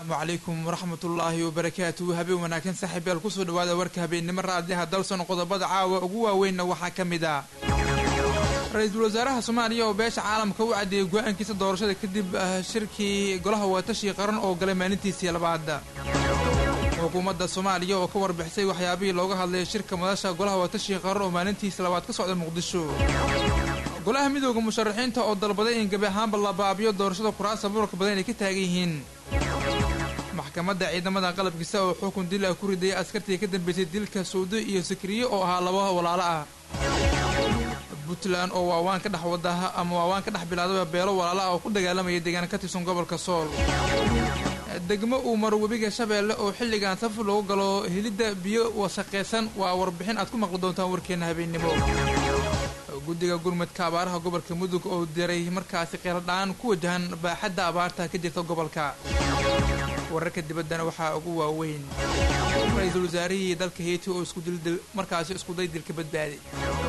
asalaamu calaykum waraxmatullaahi wabarakaatu habeen wanaagsan saaxiibyaal kusoo dhawaada warka habeennimo raadiyaha dalson qodobada caawa ugu waaweynna waxaa ka mid ah ra-iisul wasaaraha soomaaliya oo beesha caalamka u caddeeyey go-aankiisa doorashada kadib shirkii golaha waatashii qaran oo galay maalintiisii labaad xukuumadda soomaaliya oo ka warbixisay waxyaabihii looga hadlayay shirka madasha golaha waatashii qaran oo maalintiisi labaad ka socda muqdisho golaha midooda musharaxiinta oo dalbaday in gebi ahaanba la baabiyo doorashada kuraasta muranka badan ay ka taagan yihiin maxkamadda ciidamada qalabkiisa oo xukun dil ah ku ridayay askartii ka dambeysay dilka suudi iyo sakriye oo ahaa laba walaalo ah puntland oo waawaan ka dhex wadaha ama waawaan ka dhex bilaadaba beelo walaalo ah oo ku dagaalamaya deegaan ka tirsan gobolka sool degmo uu maro webiga shabeelle oo xilligan saf loogu galo helidda biyo wasaqaysan waa warbixin aad ku maqli doontaan warkeenna habeennimo guddiga gurmadka abaaraha gobolka mudug oo diray markaasi qeeladhaan ku wajahan baaxadda abaarta ka jirta gobolka wararka dibaddana waxaa ugu waaweyn ra-iisul wasaarihii dalka heyti oo iskudildil markaasi iskuday dilka badbaaday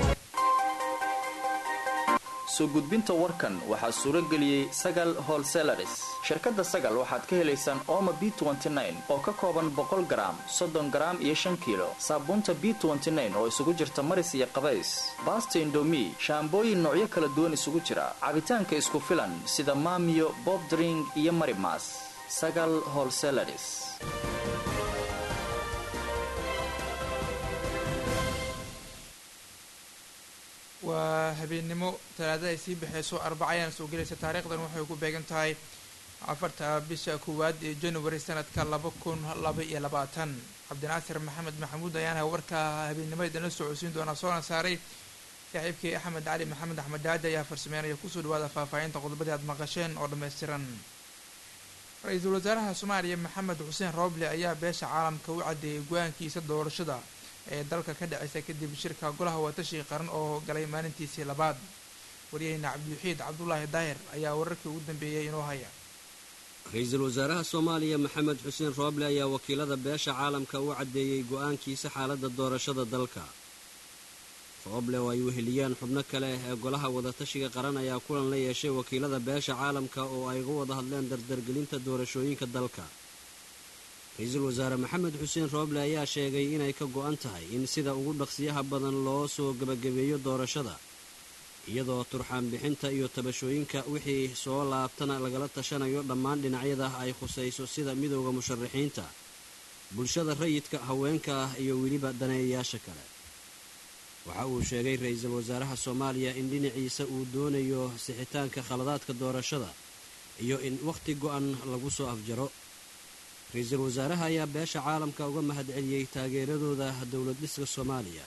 soo gudbinta warkan waxaa suuro geliyey sagal holselaris shirkadda sagal waxaad ka helaysaan ooma b oo ka kooban boqol garaam soddon garaam iyo shan kiilo saabuunta b oo isugu jirta maris iyo qabays baasta indomi shaambooyin noocyo kala duwan isugu jira cabitaanka isku filan sida maamiyo bobdring iyo marimas sagal holselaris waa habeennimo talaadada ay sii baxayso arbaca ayaan soo gelaysa taariikhdan waxay ku beegan tahay afarta bisha koowaad ee january sanadka laba kun laba iyo labaatan cabdinaasir maxamed maxamuud ayaana warka habeennimo idinla socodsiin doonaa soona saaray saaxiibkii axmed cali maxamed axmed daadi ayaa farsameynaya kusoo dhawaada faahfaahinta qodobadii aad maqasheen oo dhammaystiran ra-iisul wasaaraha soomaaliya maxamed xuseen rooble ayaa beesha caalamka u caddeeyay go-aankiisa doorashada ee dalka ka dhaceysa kadib shirka golaha waatashii qaran oo galay maalintiisii labaad waryaheyna cabdiwaxiid cabdulaahi daahir ayaa wararkii ugu dambeeyey inoo haya ra-iisul wasaaraha soomaaliya maxamed xuseen rooble ayaa wakiilada beesha caalamka u caddeeyey go-aankiisa xaaladda doorashada dalka rooble oo ay weheliyaan xubno kale ee golaha wadatashiga qaran ayaa kulan la yeeshay wakiilada beesha caalamka oo ay uga wada hadleen dardargelinta doorashooyinka dalka ra-iisul wasaare maxamed xuseen rooble ayaa sheegay inay ka go-an tahay in sida ugu dhaqsiyaha badan loo soo gebagabeeyo doorashada iyadoo turxaan bixinta iyo tabashooyinka wixii soo laabtana lagala tashanayo dhammaan dhinacyada ay khusayso sida midooda musharaxiinta bulshada rayidka haweenka ah iyo weliba daneeyayaasha kale waxa uu sheegay ra-iisul wasaaraha soomaaliya in dhinaciisa uu doonayo sixitaanka khaladaadka doorashada iyo in wakhti go-an lagu soo afjaro ra-iisul wasaaraha ayaa beesha caalamka uga mahad celiyey taageeradooda dowlad dhiska soomaaliya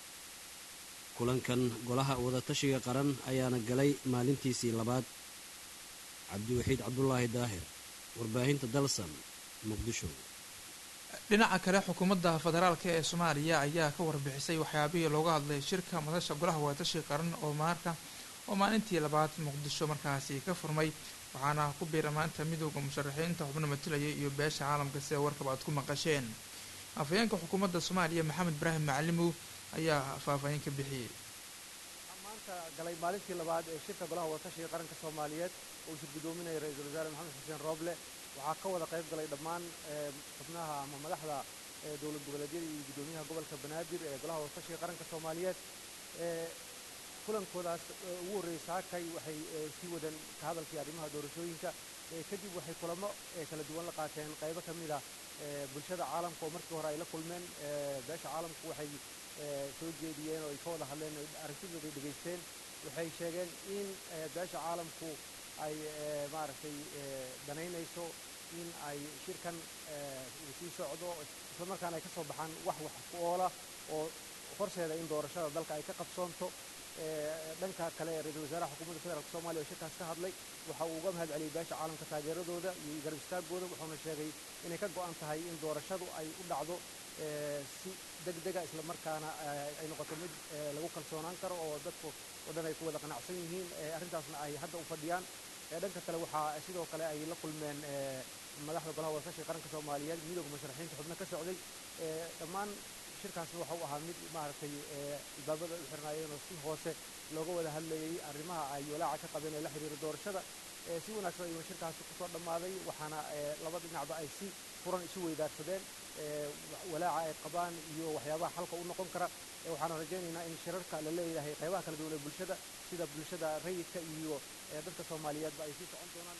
kulankan golaha wadatashiga qaran ayaana galay maalintiisii labaad cabdiwaxiid cabdulaahi daahir warbaahinta dalsan muqdisho dhinaca kale xukuumadda federaalka ee soomaaliya ayaa ka warbixisay waxyaabihii looga hadlay shirka madasha golaha wadatashiga qaran oo maarka oo maalintii labaad muqdisho markaasi ka furmay waxaana ku biira maanta midooda musharaxiinta xubno matalaya iyo beesha caalamka sida warkaba aad ku maqasheen afhayeenka xukuumadda soomaaliya maxamed ibraahim macalimow ayaa faahfaahin ka bixiyey maanta galay maalintii labaad ee shirka golaha wadatashiga qaranka soomaaliyeed uu shir guddoominaya ra-iisul wasaare maxamed xuseen rooble waxaa ka wada qayb galay dhammaan xubnaha ama madaxda dowlad goboleedyada iyo guddoomiyaha gobolka banaadir ee golaha wadatashiga qaranka soomaaliyeed kulankoodaas ugu horreeyey saakay waxay sii wadeen ka hadalkii arrimaha doorashooyinka kadib waxay kulamo kala duwan la qaateen qaybo ka mid ah bulshada caalamka oo markii hore ay la kulmeen beesha caalamku waxay soo jeediyeen oo ay ka wada hadleen aragtidooda ay dhegaysteen waxay sheegeen in beesha caalamku ay maaragtay danaynayso in ay shirkan uu sii socdo islamarkaana ay ka soo baxaan wax wax ku oola oo horseeda in doorashada dalka ay ka qabsoonto dhanka kale ra-iisul wasaaraha xukuumadda federaalk soomaliya oo shirkaas ka hadlay waxa uu uga mahad celiyey beesha caalamka taageeradooda iyo garab istaagooda wuxuuna sheegay inay ka go-an tahay in doorashadu ay u dhacdo si deg dega islamarkaana ay noqoto mid lagu kalsoonaan karo oo dadku oo dhan ay ku wada qanacsan yihiin arrintaasna ay hadda u fadhiyaan dhanka kale waxaa sidoo kale ay la kulmeen madaxda golaha wadatashiga qaranka soomaaliyeed midooda musharaxiinta xubno ka socday dhammaan shirkaasna waxa uu ahaa mid maaragtay albaabada u xirnaayeen oo si hoose looga wada hadlayay arrimaha ay walaaca ka qabeen ee la xiriira doorashada si wanaagsan ayuuna shirkaasi kusoo dhammaaday waxaana laba dhinacba ay si furan isu weydaarsadeen walaaca ay qabaan iyo waxyaabaha xalka u noqon kara waxaana rajaynaynaa in shirarka la leeyahay qaybaha kala duwan ee bulshada sida bulshada rayidka iyo dadka soomaaliyeedba ay sii socon doonaan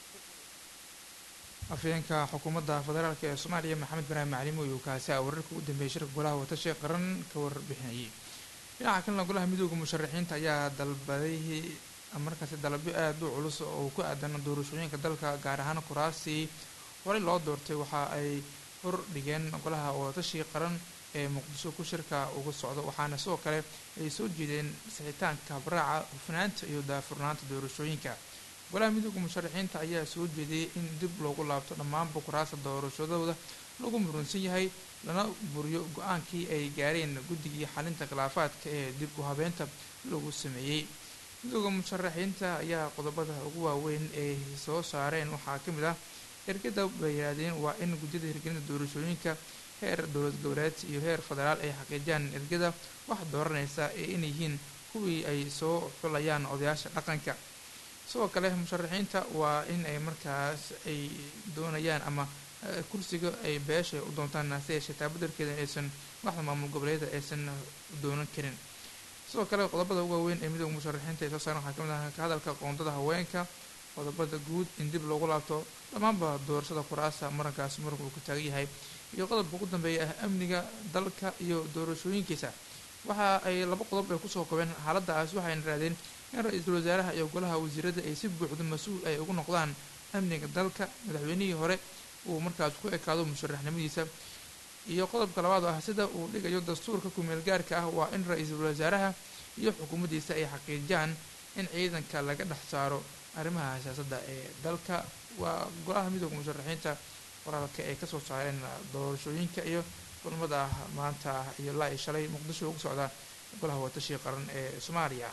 afhayeenka xukuumadda federaalk ee soomaaliya maxamed ibraahim macalimo iyo kaasi a wararka ugu dambeeyay shirka golaha watashay qaran ka warbixinayay dhinaca kalena golaha midooda musharaxiinta ayaa dalbaday markaasi dalabyo aada u culus oo ku aadan doorashooyinka dalka gaar ahaan kuraasii horey loo doortay waxa ay hor dhigeen golaha watashi qaran ee muqdisho ku shirka uga socdo waxaana sidoo kale ay soo jeedeen sixitaanka habraaca hufnaanta iyo daafurnaanta doorashooyinka golaha midooda musharaxiinta ayaa soo jeediyey in dib loogu laabto dhammaanba kuraasta doorashadooda lagu murunsan yahay lana buriyo go-aankii ay gaareen guddigii xalinta khilaafaadka ee dib u habeenta lagu sameeyey midooda musharaxiinta ayaa qodobada ugu waaweyn ay soo saareen waxaa ka mid ah ergada bay yidhaahdeen waa in guddiyada hirgelinta doorashooyinka heer dowlad goboleed iyo heer federaal ay xaqiijiyaan ergada wax dooranaysa ee inay yihiin kuwii ay soo xulayaan odayaasha dhaqanka sidoo kale musharaxiinta waa in ay markaas ay doonayaan ama kursiga ay beesha u doontaan hase yeeshee taabadarkeeda aysan madaxda maamul goboleeda aysan doonan karin sidoo kale qodobada ugu waaweyn ee midooda musharaxiinta ay soo saaran waxaa kamid ah ka hadalka qoondada haweenka qodobada guud in dib loogu laabto dhammaanba doorashada kuraasa marankaas muranka uu ka taagan yahay iyo qodobka ugu dambeeya ah amniga dalka iyo doorashooyinkiisa waxa ay laba qodob ay kusoo kobeen xaaladaas waxayna raadeen in ra-iisul wasaaraha iyo golaha wasiirada ay si buuxdo mas-uul ay ugu noqdaan amniga dalka madaxweynihii hore uu markaas ku ekaado musharaxnimadiisa iyo qodobka labaad oo ah sida uu dhigayo dastuurka kumeel gaarka ah waa in ra-iisul wasaaraha iyo xukuumaddiisa ay xaqiijiyaan in ciidanka laga dhex saaro arrimaha siyaasadda ee dalka waa golaha midooda musharaxiinta qoraalka ay kasoo saareen doorashooyinka iyo kulmada maanta iyo laa i shalay muqdisho ugu socda golaha watashi qaran ee soomaaliya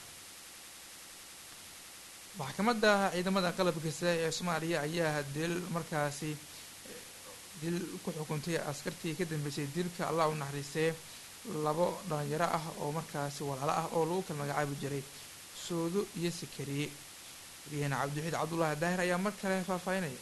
maxkamadda ciidamada qalabka sida ee soomaaliya ayaa dil markaasi dil ku xukuntay askartii ka dambeysay dilka allah u naxariistee labo dhalinyaro ah oo markaasi walaalo ah oo lagu kala magacaabi jiray soodo iyo sakariye waryaheena cabdiwaxiid cabdullaahi daahir ayaa mar kale faahfaahinaya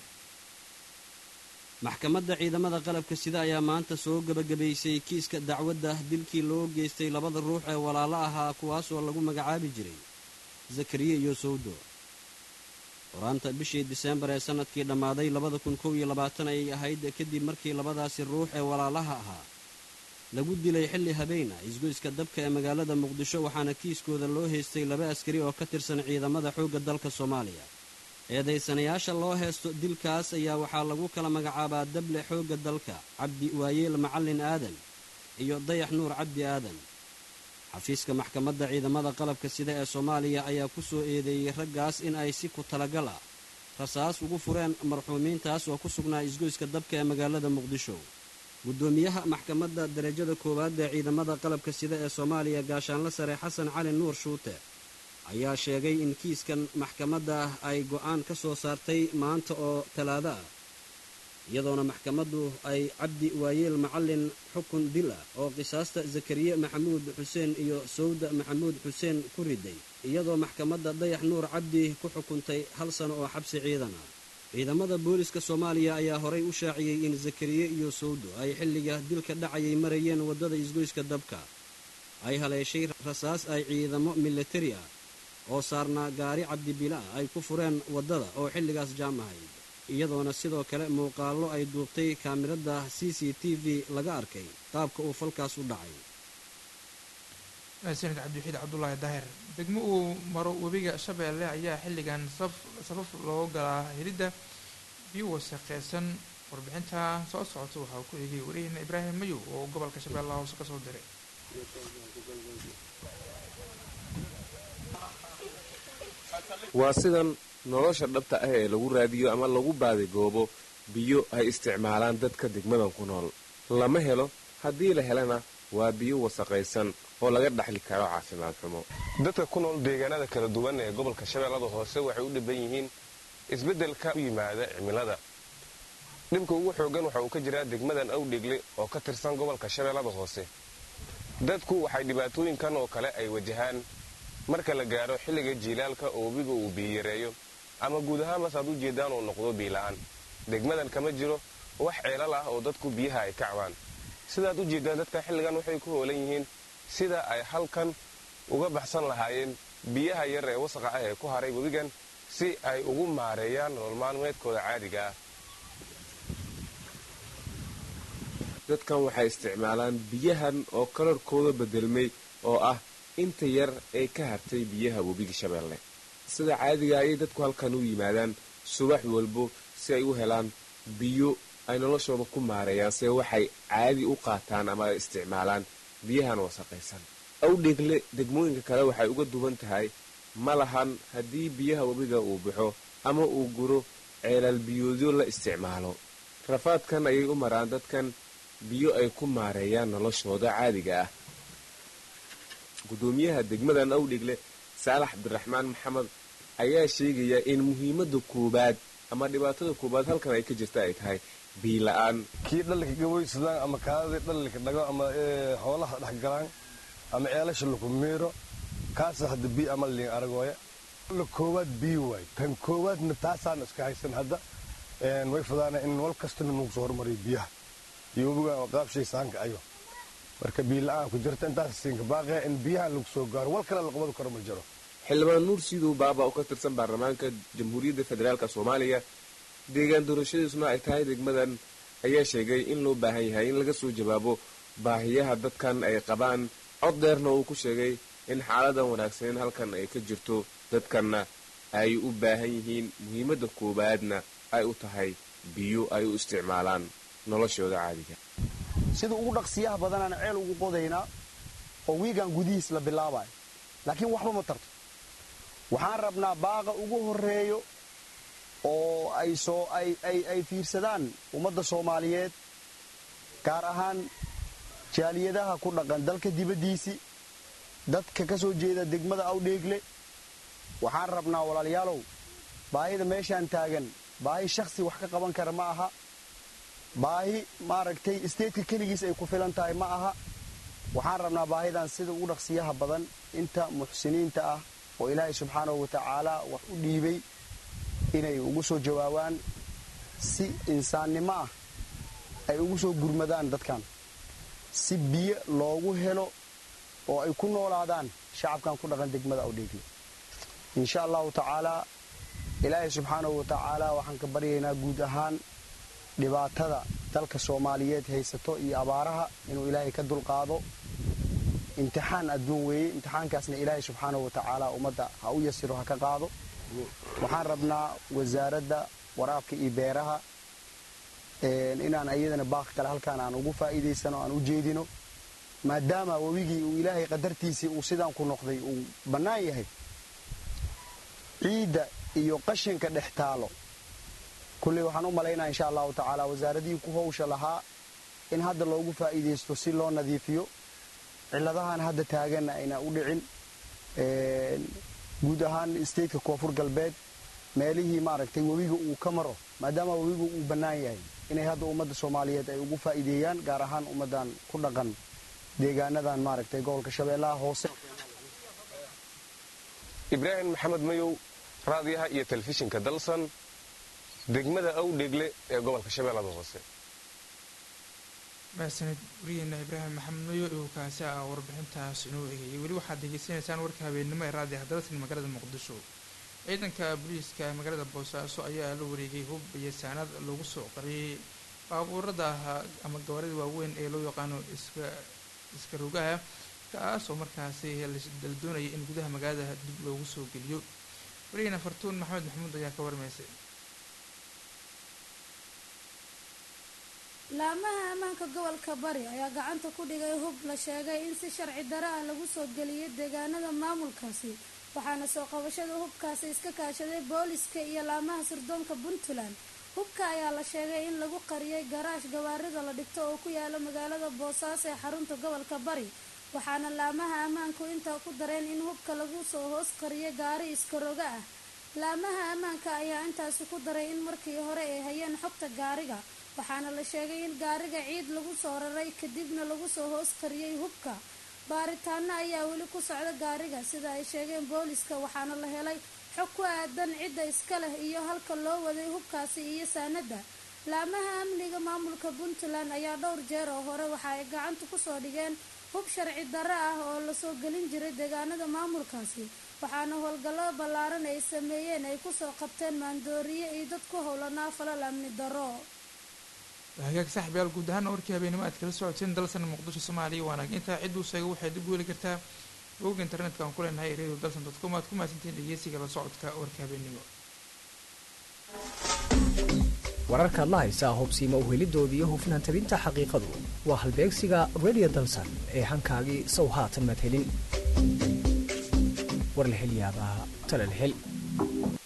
maxkamadda ciidamada qalabka sida ayaa maanta soo gebagabaysay kiiska dacwadda dilkii loo geystay labada ruux ee walaalo ahaa kuwaasoo lagu magacaabi jiray zakariye iyo sowdo horaanta bishii diseembar ee sannadkii dhammaaday labada kun kow iyo labaatan ayay ahayd kadib markii labadaasi ruux ee walaalaha ahaa lagu dilay xilli habeen ah isgoyska dabka ee magaalada muqdisho waxaana kiiskooda loo haystay laba askari oo ka tirsan ciidamada xoogga dalka soomaaliya eedaysanayaasha loo heesto dilkaas ayaa waxaa lagu kala magacaabaa dable xoogga dalka cabdi waayeel macallin aadan iyo dayax nuur cabdi aadan xafiiska maxkamadda ciidamada qalabka sida ee soomaaliya ayaa ku soo eedeeyey raggaas in ay si ku talagal ah rasaas ugu fureen marxuumiintaas oo ku sugnaa isgoyska dabka ee magaalada muqdisho guddoomiyaha maxkamadda darajada koowaad ee ciidamada qalabka sida ee soomaaliya gaashaanla sare xasan cali nuur shuute ayaa sheegay in kiiskan maxkamadda ah ay go'aan ka soo saartay maanta oo talaado ah iyadoona maxkamaddu ay cabdi waayeel macallin xukun dil ah oo qisaasta zakariye maxamuud xuseen iyo sawda maxamuud xuseen ku riday iyadoo maxkamadda dayax nuur cabdi ku xukuntay hal sano oo xabsi ciidan ah ciidamada booliska soomaaliya ayaa horay u shaaciyey in zakariye iyo sawdo ay xilliga dilka dhacayay marayeen waddada isgoyska dabka ay haleeshay rasaas ay ciidamo milatari ah oo saarnaa gaari cabdibila ah ay ku fureen waddada oo xilligaas jaam ahayd iyadoona sidoo kale muuqaallo ay duubtay kaamirada c c t v laga arkay qaabka uu falkaas u dhacay sanid cabdiwaxiid cabdullaahi daahir degmo uu maro webiga shabeelle ayaa xilligan safaf loo galaa helidda biyo wasaqeysan warbixinta soo socota waxaa ku eegay wariyahena ibraahim mayow oo gobolka shabeellaha hoose ka soo diray waa sidan nolosha dhabta ah ee lagu raadiyo ama lagu baadigoobo biyo ay isticmaalaan dadka degmadan ku nool lama helo haddii la helana waa biyo wasaqaysan oo laga dhaxli karo caafimaad xumo dadka ku nool deegaanada kala duwan ee gobolka shabeellada hoose waxay u dhiban yihiin isbeddelka u yimaada cimilada dhibka ugu xoogan waxa uu ka jiraa degmadan awdhegle oo ka tirsan gobolka shabeellada hoose dadku waxay dhibaatooyinkan oo kale ay wajahaan marka la gaaro xilliga jiilaalka oo webiga uu biyoyareeyo ama guud ahaan bas aad u jeedaan uu noqdo biila'aan degmadan kama jiro wax ceelal ah oo dadku biyaha ay ka cabaan sidaad u jeedaan dadka xilligan waxay ku hoolan yihiin sida ay halkan uga baxsan lahaayeen biyaha yar ee wasaqa ah ee ku haray webigan si ay ugu maareeyaan nolol maalmeedkooda caadiga ah dadkan waxay isticmaalaan biyahan oo kalarkooda bedelmay oo ah inta yar ee ka hartay biyaha webiga shabeelle sida caadiga ayay dadku halkan u yimaadaan subax walbo si ay u helaan biyo ay noloshooda ku maareeyaan see waxay caadi u qaataan ama ay isticmaalaan biyahan wasaqaysan awdheegle degmooyinka kale waxay uga duwan tahay ma lahan haddii biyaha webiga uu baxo ama uu guro ceelaal biyoodyo la isticmaalo rafaadkan ayay u maraan dadkan biyo ay ku maareeyaan noloshooda caadiga ah gudoomiyaha degmadan awdhegle saalax cabdiraxmaan maxamed ayaa sheegaya in muhiimadda koowaad ama dhibaatada koowaad halkan ay ka jirta ay tahay biila-aan kii dhalika gaboysadaan ama kaadadii dhalika dhago ama xoolaha dhex galaan ama ceelasha laku miiro kaasa hadda biyo ama liin aragooya la koowaad biyo waay tan koowaadna taasaan iska haysan hadda way fudaana in wal kastana nagu soo hormariyo biyaha iyo webiga qaabshay saanka ayo marka biila-aan ku jirta intaas siinka baaqaya in biyahan lagu soo gaaro wal kale la qabadi karo ma jiro xildhibaan nuur siidow baaba oo ka tirsan baarlamaanka jamhuuriyadda federaalk soomaaliya deegaan doorashadiisuna ay tahay degmadan ayaa sheegay in loo baahan yahay in laga soo jawaabo baahiyaha dadkan ay qabaan cod dheerna uu ku sheegay in xaaladan wanaagsaneyn halkan ay ka jirto dadkanna ay u baahan yihiin muhiimadda koowaadna ay u tahay biyo ay u isticmaalaan noloshooda caadiga sida ugu dhaqsiyaha badanaan ceel ugu qodaynaa oo wiigan gudihiis la bilaabayo laakiin waxba ma tarto waxaan rabnaa baaqa ugu horreeyo oo ay soo ay fiirsadaan ummadda soomaaliyeed gaar ahaan jaaliyadaha ku dhaqan dalka dibaddiisii dadka ka soo jeeda degmada awdheegle waxaan rabnaa walaalayaalow baahida meeshaan taagan baahi shakhsi wax ka qaban kara ma aha baahi maaragtay isteedka keligiis ay ku filan tahay ma aha waxaan rabnaa baahidan sida ugu dhaqsiyaha badan inta muxsiniinta ah oo ilaahay subxaanahu watacaala wax u dhiibay inay ugu soo jawaabaan si insaannimo ah ay ugu soo gurmadaan dadkan si biyo loogu helo oo ay ku noolaadaan shacabkan ku dhaqan degmada awdheegle insha allahu tacaalaa ilaahay subxaanahu watacaala waxaan ka baryaynaa guud ahaan dhibaatada dalka soomaaliyeed haysato iyo abaaraha inuu ilaahay ka dulqaado imtixaan adduun weeye imtixaankaasna ilaahay subxaanahu watacaala ummadda ha u yasiro ha ka qaado waxaan rabnaa wasaaradda waraabka iyo beeraha inaan iyadana baaq kale halkaan aan ugu faa'iidaysano aan u jeedino maadaama webigii uu ilaahay qadartiisii uu sidaan ku noqday uu bannaan yahay ciidda iyo qashinka dhex taalo kulley waxaan u malaynaa insha allahu tacaala wasaaradihii ku hawsha lahaa in hadda loogu faa'iidaysto si loo nadiifiyo ciladahan hadda taaganna ayna u dhicin guud ahaan stateka koonfur galbeed meelihii maaragtay webiga uu ka maro maadaama webigu uu bannaan yahay inay hadda ummadda soomaaliyeed ay ugu faa'iideeyaan gaar ahaan ummaddan ku dhaqan deegaanadan maaragtay gobolka shabeellaha hoose ibraahim maxamed mayow raadiyaha iyo telefishinka dalsan degmada awdheegle ee gobolka shabeellada hoose mahadsanid wariyeena ibraahim maxamed mayo uu kaasi ah warbixintaas inoo eegayay weli waxaad degeysanaysaan warka habeennimo ee raadiyaha dalsan magaalada muqdisho ciidanka booliiska magaalada boosaaso ayaa la wareegay hub iyo saanad lagu soo qariyay baabuurada ama gawaarida waaweyn ee loo yaqaano iska iska rogaha kaas oo markaasi la doonaya in gudaha magaalada dib loogu soo geliyo wariyeena fartuun maxamed maxamuud ayaa ka warmaysay laamaha ammaanka gobolka bari ayaa gacanta ku dhigay hub la sheegay in si sharci daro ah lagu soo geliyay deegaanada maamulkaasi waxaana soo qabashada hubkaasi iska kaashaday booliska iyo laamaha sirdoonka puntland hubka ayaa la sheegay in lagu qariyay garaash gawaarida la dhigto oo ku yaala magaalada boosaaso ee xarunta gobolka bari waxaana laamaha ammaanku intaa ku dareen in hubka lagu soo hoos qariyay gaari iskaroga ah laamaha ammaanka ayaa intaasi ku daray in markii hore ay hayeen xogta gaariga waxaana la sheegay in gaariga ciid lagu soo raray kadibna lagu soo hoos qariyey hubka baaritaano ayaa weli ku socda gaariga sida ay sheegeen booliska waxaana la helay xog ku aadan cidda iska leh iyo halka loo waday hubkaasi iyo saanada laamaha amniga maamulka puntland ayaa dhowr jeer oo hore waxa ay gacanta kusoo dhigeen hub sharci darro ah oo lasoo gelin jiray deegaanada maamulkaasi waxaana howlgallo ballaaran ay sameeyeen ay kusoo qabteen maandooriye iyo dad ku howlanaa falal amni darro hagaag saaxiibyaal guud ahaana warkii habeenimo aad kala socoteen dalsan muqdisho soomaaliya waanaag intaa cidduu sheega waxay dib u heli kartaa bogga internetka aan ku leenahay radio dalsan dot com aad ku mahadsantiin dhegeysiga la socodka warka habeenimo wararkaad la haysaa hubsiima uhelidooda iyo hufnaan tabinta xaqiiqadu waa halbeegsiga radio dalsan ee hankaagii sow haatan madhelin war la hel yaabaa tala la hel